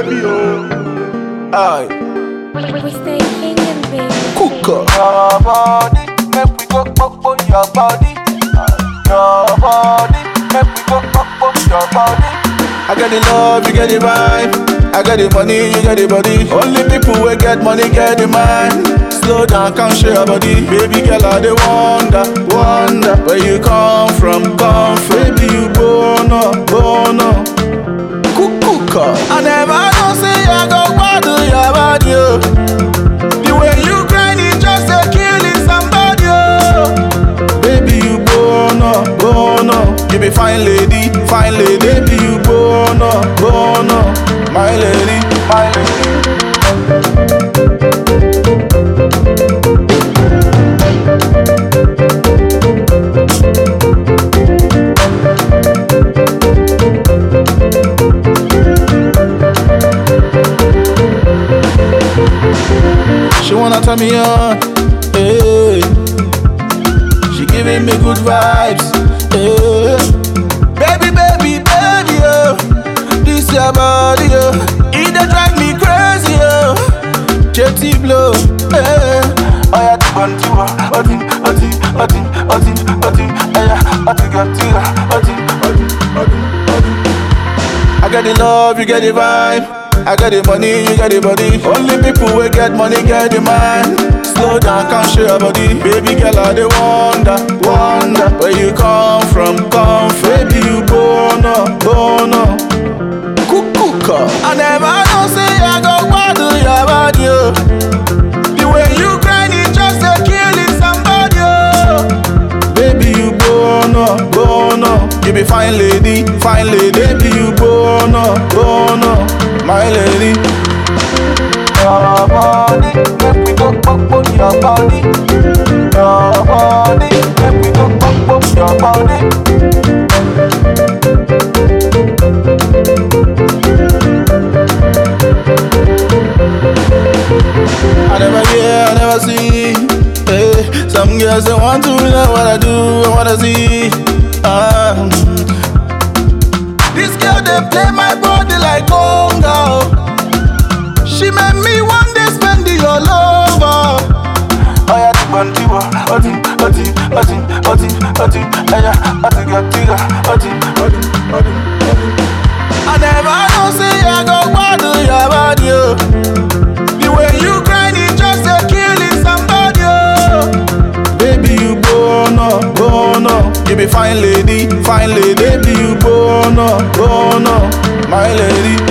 baby, oh. Aye, We stay hanging, baby. cooker. Your body, make we go up on your body. Your body, make we go up on your body. I got the love, you get the vibe. I got the money, you get the body. Only people who get money get the mind. Slow down, come share your body. Baby girl, I dey wonder, wonder where you come from, come from. Baby, you born up, born up. Cooker. I never know say I go bother your body. Oh. The way you grind it just a killing somebody. Oh. Baby, you born up, born up. You be fine lady, fine lady. Baby, you born up, born up. My lady, my lady. She wanna turn me on, hey. She giving me good vibes, hey. Baby, baby, baby, oh. This your body, oh. It dey drive me crazy, oh. Jetty blow, hey. Oh yeah, one two, otin, otin, otin, otin, otin, yeah, otin, otin, otin, otin, otin, otin. I got the love, you get the vibe. I got the money, you get the body. Only people who get money get the mind. Slow down, come share your body. Baby girl, I dey wonder, wonder where you come from, come from. Baby, you born up, born up. Cooker. I never know say I go bother your body. Oh. The way you grind it just a killing somebody. Oh. Baby, you born up, born up. You be fine lady, fine lady. Baby, you born up, born up. My lady. Your body, make we go up on your body. Your body, make we go up on your body. I never hear, I never see. Hey, some girls they want to know what I do, I wanna see. Um, this girl they play my body like conga. oh. She made me one day spend the all over. Oh yeah, one two, otin, otin, otin, otin, otin, yeah, otin, otin, otin, otin, otin, otin. I never know say I go bother your body. Oh. The way you grind it just a killing somebody. Oh. Baby, you born up, born up. You be fine lady, fine lady. Baby, you born up, born up. My lady.